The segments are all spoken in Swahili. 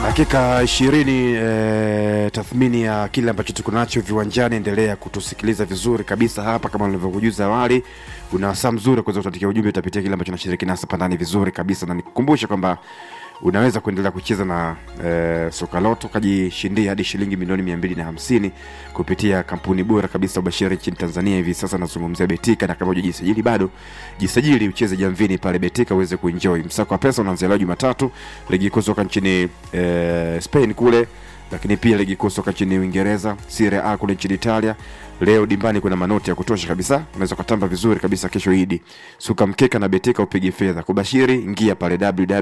dakika ishirini eh, tathmini ya kile ambacho tuko nacho viwanjani endelea kutusikiliza vizuri kabisa hapa kama nilivyokujuza awali una wasaa mzuri wa kuweza kutuandikia ujumbe utapitia kile ambacho nashiriki nasa pandani vizuri kabisa na nikukumbushe kwamba unaweza kuendelea kucheza na eh, soka loto ukajishindia hadi shilingi milioni mia mbili na hamsini kupitia kampuni bora kabisa ubashiri nchini tanzania hivi sasa nazungumzia betika na kama hujajisajili bado jisajili ucheze jamvini pale betika uweze kuenjoy msako wa pesa unaanzia leo jumatatu ligi kuu soka nchini eh, spain kule lakini pia ligi kuu soka nchini uingereza Serie A kule nchini italia leo dimbani kuna manoti ya kutosha kabisa unaweza ukatamba vizuri kabisa kesho idi suka mkeka na betika upige fedha kubashiri ingia pale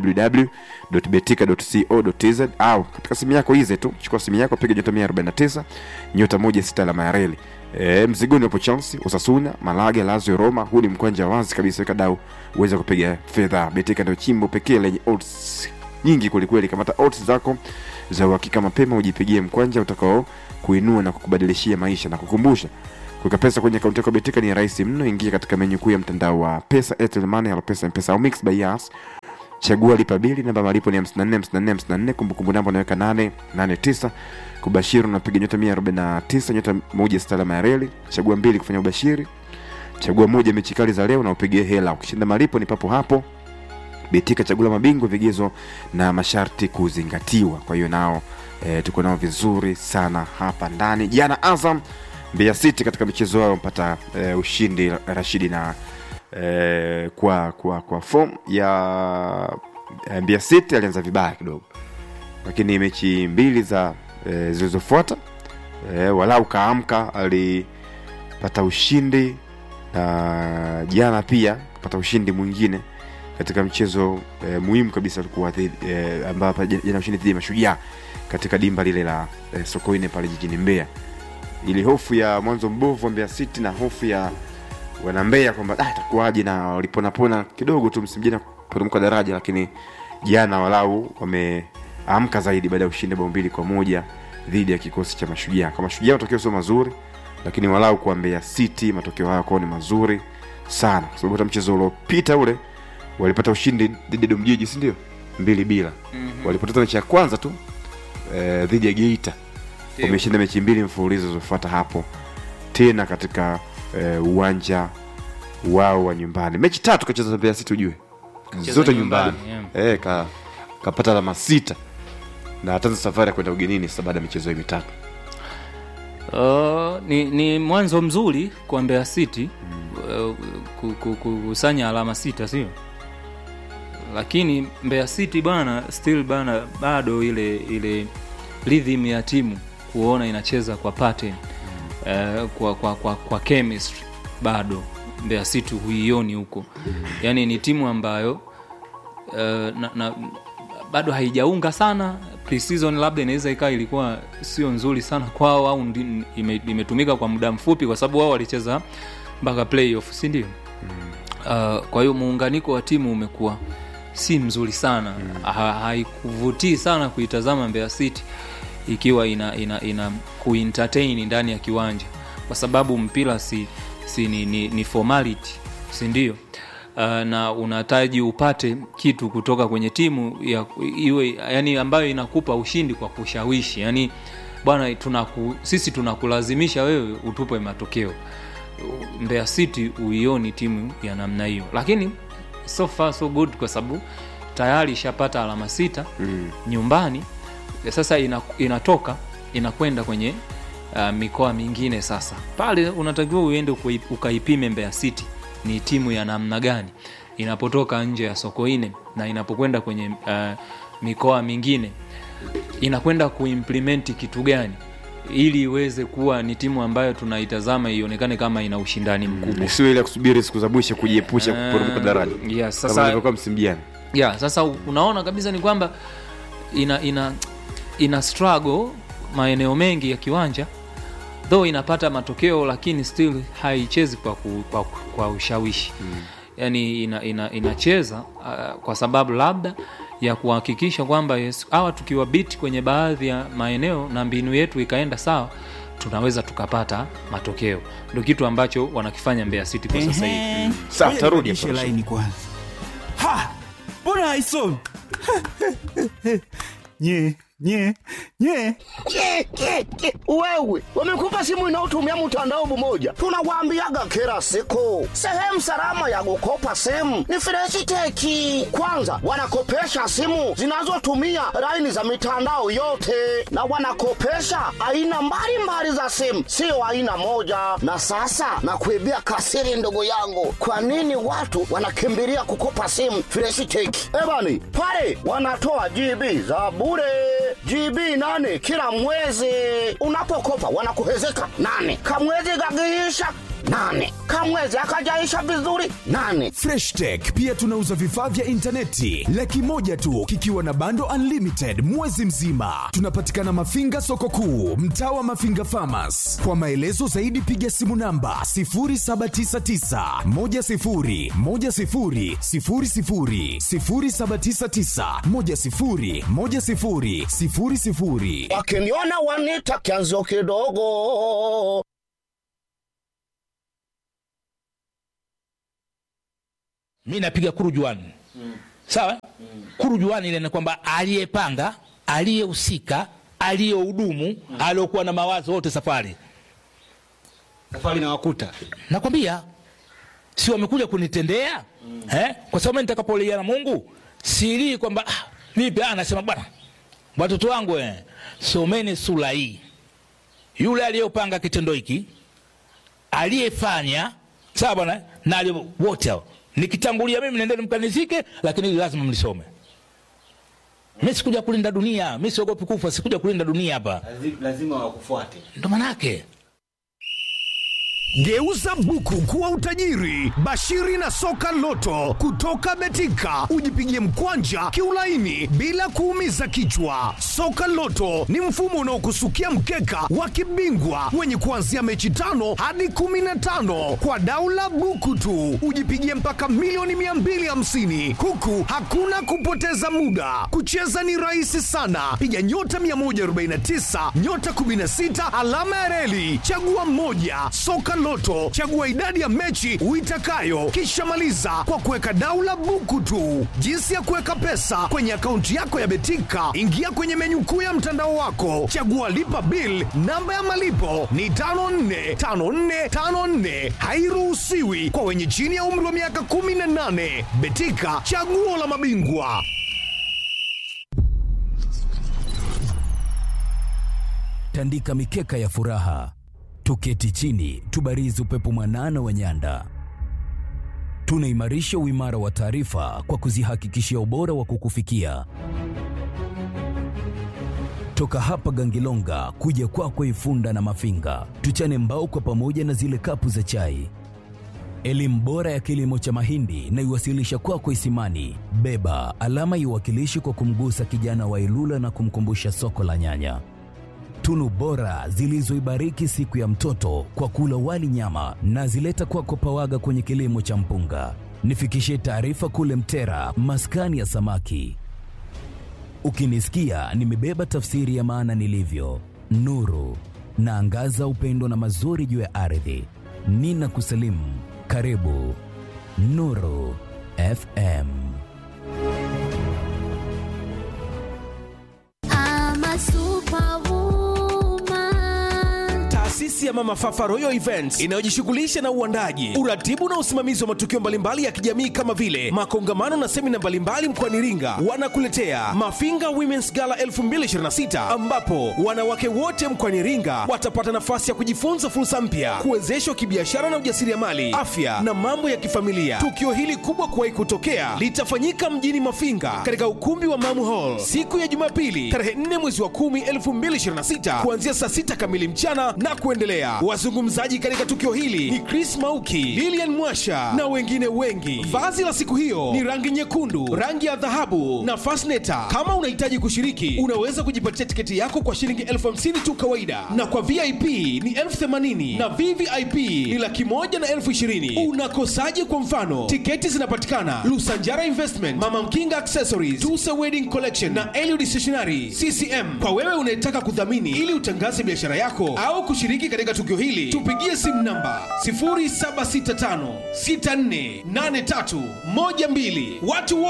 www.betika.co.tz au katika simu yako hize tu chukua simu yako piga nyota 149 nyota moja sita alama ya reli E, mzigoni wapo chelsea usasuna malaga lazio roma huu ni mkwanja wazi kabisa weka dau uweze kupiga fedha betika ndio chimbo pekee lenye odds nyingi kwelikweli kamata odds zako za uhakika mapema ujipigie mkwanja utakao kuinua na kukubadilishia maisha na kukumbusha kuweka pesa kwenye akaunti yako betika ni rahisi mno ingia katika menyu kuu ya mtandao wa pesa airtel money au pesa mpesa au mix by yas chagua lipa bili namba malipo ni 54 54 54 kumbukumbu namba unaweka 889 kubashiri unapiga nyota 149 nyota moja sita alama ya reli chagua mbili kufanya ubashiri chagua moja mechi kali za leo na upigie hela ukishinda malipo ni papo hapo betika chagula mabingwa vigezo na masharti kuzingatiwa kwa hiyo nao e, tuko nao vizuri sana hapa ndani jana azam mbeya city katika michezo yao mpata e, ushindi rashidi na e, kwa kwa kwa form ya e, mbeya city alianza vibaya kidogo lakini mechi mbili za e, zilizofuata e, walau kaamka alipata ushindi na jana pia kapata ushindi mwingine katika mchezo e, muhimu kabisa ulikuwa e, ambapo jana ushindi dhidi ya mashujaa katika dimba lile la e, sokoine pale jijini mbeya ili hofu ya mwanzo mbovu wa mbeya city na hofu ya wanambeya kwamba ah, itakuwaje na waliponapona kidogo tu msimu jana kuporomoka daraja lakini jana walau wameamka zaidi baada ya ushindi bao mbili kwa moja dhidi ya kikosi cha mashujaa kwa mashujaa matokeo sio mazuri lakini walau kwa mbeya city matokeo hayo kwao ni mazuri sana kwa sababu hata mchezo uliopita ule walipata ushindi dhidi ya domjiji sindio mbili bila mm-hmm. walipoteza mechi ya kwanza tu eh, dhidi ya geita wameshinda mechi mbili mfululizo zilizofuata hapo tena katika eh, uwanja wao wa nyumbani mechi tatu kacheza na mbeya city ujue Kacheza zote nyumbani, nyumbani eh, ka, kapata alama sita na ataanza safari ya kwenda ugenini sasa baada ya michezo hii mitatu Uh, ni, ni mwanzo mzuri kwa Mbeya City uh, ku- ku- kukusanya alama sita sio lakini Mbeya City bana still bana bado ile ile rhythm ya timu kuona inacheza kwa pattern uh, kwa, kwa, kwa, kwa chemistry bado Mbeya City huioni huko yaani ni timu ambayo uh, na, na, bado haijaunga sana pre-season labda inaweza ikawa ilikuwa sio nzuri sana kwao au ndi- ime- imetumika kwa muda mfupi kwa sababu wao walicheza mpaka playoff si ndio uh, kwa hiyo muunganiko wa timu umekuwa si mzuri sana ha, haikuvutii sana kuitazama Mbeya City ikiwa ina, ina, ina kuentertain ndani ya kiwanja kwa sababu mpira si, si ni, ni, ni formality si ndio uh, na unahitaji upate kitu kutoka kwenye timu ya iwe yani ambayo inakupa ushindi kwa kushawishi yani bwana tunaku, sisi tunakulazimisha wewe utupe matokeo Mbeya City uioni timu ya namna hiyo lakini so far so good kwa sababu tayari ishapata alama sita mm. nyumbani sasa ina, inatoka inakwenda kwenye uh, mikoa mingine sasa pale unatakiwa uende ukui- ukaipime Mbeya City ni timu ya namna gani inapotoka nje ya Sokoine na inapokwenda kwenye uh, mikoa mingine inakwenda kuimplement kitu gani ili iweze kuwa ni timu ambayo tunaitazama ionekane kama ina ushindani mkubwa isiwe ile ya kusubiri siku za mwisho kujiepusha kuporomoka daraja yes, kama sasa ilivyokuwa msimu jana yeah, sasa unaona kabisa ni kwamba ina ina ina struggle maeneo mengi ya kiwanja though inapata matokeo lakini still haichezi kwa, ku, kwa, kwa ushawishi mm. yani ina, ina, inacheza uh, kwa sababu labda ya kuhakikisha kwamba yes, hawa tukiwa bit kwenye baadhi ya maeneo na mbinu yetu ikaenda sawa tunaweza tukapata matokeo ndo kitu ambacho wanakifanya Mbeya City kwa sasa hivi Ehe. Sawa, Ngoja tarudi nibadilishe hapo. laini kwanza ha mbona haisomi nye nye nye Ke, ke, ke. Wewe wamekupa simu inayotumia mtandao mmoja, tunawaambiaga kila siku, sehemu salama ya kukopa simu ni Freshiteki. Kwanza wanakopesha simu zinazotumia laini za mitandao yote, na wanakopesha aina mbalimbali za simu, sio aina moja. Na sasa nakuibia kasiri, ndugu yangu, kwa nini watu wanakimbilia kukopa simu Freshiteki? Ebani pale wanatoa GB za bure GB nane kila mwezi. Unapokopa wanakuhezeka nane, kamwezi kakiisha nane, kamwezi akajaisha vizuri nane. Fresh Tech pia tunauza vifaa vya intaneti laki moja tu kikiwa na bando unlimited mwezi mzima. Tunapatikana Mafinga soko kuu, mtaa wa Mafinga Farmers. Kwa maelezo zaidi piga simu namba 0799 10 10 00 0799 10 10 00. Wakiniona wanita kianzio kidogo. mi napiga kurujuani mm. sawa mm. kurujuani ile ni kwamba aliyepanga aliyehusika aliyehudumu mm. aliokuwa na mawazo wote safari safari na wakuta nakwambia si wamekuja kunitendea mm. eh? kwa sababu mimi nitakapolia na mungu silii kwamba ah, vipi ah, nasema bwana watoto wangu eh, someni sura hii yule aliyopanga kitendo hiki aliyefanya sawa bwana na aliye- wote hao nikitangulia mimi nendeni mkanizike lakini hili lazima mlisome mi sikuja kulinda dunia mi siogopi kufa sikuja kulinda dunia hapa lazima wakufuate ndo manake Geuza buku kuwa utajiri. Bashiri na soka loto kutoka Betika, ujipigie mkwanja kiulaini bila kuumiza kichwa. Soka loto ni mfumo unaokusukia mkeka wa kibingwa wenye kuanzia mechi tano hadi kumi na tano kwa daula buku tu, ujipigie mpaka milioni 250 huku hakuna kupoteza muda. Kucheza ni rahisi sana, piga nyota 149 nyota 16 alama ya reli, chagua mmoja. Soka Loto, chagua idadi ya mechi uitakayo, kisha maliza kwa kuweka daula buku tu. Jinsi ya kuweka pesa kwenye akaunti yako ya Betika, ingia kwenye menyu kuu ya mtandao wako, chagua lipa bill. Namba ya malipo ni 545454, hairuhusiwi kwa wenye chini ya umri wa miaka 18. Betika, chaguo la mabingwa. tandika mikeka ya furaha, tuketi chini, tubarizi upepo mwanana wa nyanda. Tunaimarisha uimara wa taarifa kwa kuzihakikishia ubora wa kukufikia. Toka hapa Gangilonga kuja kwako Ifunda na Mafinga, tuchane mbao kwa pamoja na zile kapu za chai. Elimu bora ya kilimo cha mahindi na iwasilisha kwako Isimani. Beba alama iwakilishi kwa kumgusa kijana wa Ilula na kumkumbusha soko la nyanya tunu bora zilizoibariki siku ya mtoto kwa kula wali nyama na zileta kwako pawaga kwenye kilimo cha mpunga. Nifikishie taarifa kule Mtera, maskani ya samaki. Ukinisikia nimebeba tafsiri ya maana nilivyo, nuru naangaza upendo na mazuri juu ya ardhi. Nina kusalimu, karibu Nuru FM. I'm a superwoman. Taasisi ya Mama Fafa Royal Events inayojishughulisha na uandaji, uratibu na usimamizi wa matukio mbalimbali ya kijamii kama vile makongamano na semina mbalimbali mkoani Iringa, wanakuletea Mafinga Women's Gala 2026 ambapo wanawake wote mkoani Iringa watapata nafasi ya kujifunza fursa mpya, kuwezeshwa kibiashara na ujasiriamali, afya na mambo ya kifamilia. Tukio hili kubwa kuwahi kutokea litafanyika mjini Mafinga katika ukumbi wa Mamu Hall siku ya Jumapili tarehe 4 mwezi wa 10 2026 kuanzia saa 6 kamili mchana na kuendelea. Wazungumzaji katika tukio hili ni Chris Mauki, Lilian Mwasha na wengine wengi. Vazi la siku hiyo ni rangi nyekundu, rangi ya dhahabu na fasneta. Kama unahitaji kushiriki, unaweza kujipatia tiketi yako kwa shilingi elfu hamsini tu kawaida, na kwa VIP ni elfu themanini na VVIP ni laki moja na elfu ishirini. Unakosaje? Kwa mfano, tiketi zinapatikana Lusanjara Investment, Mama Mkinga Accessories, Tusa Wedding Collection na Eliud Stationery CCM. Kwa wewe unayetaka kudhamini ili utangaze biashara yako au kushiriki katika tukio hili, tupigie simu namba 0765648312. Watu wote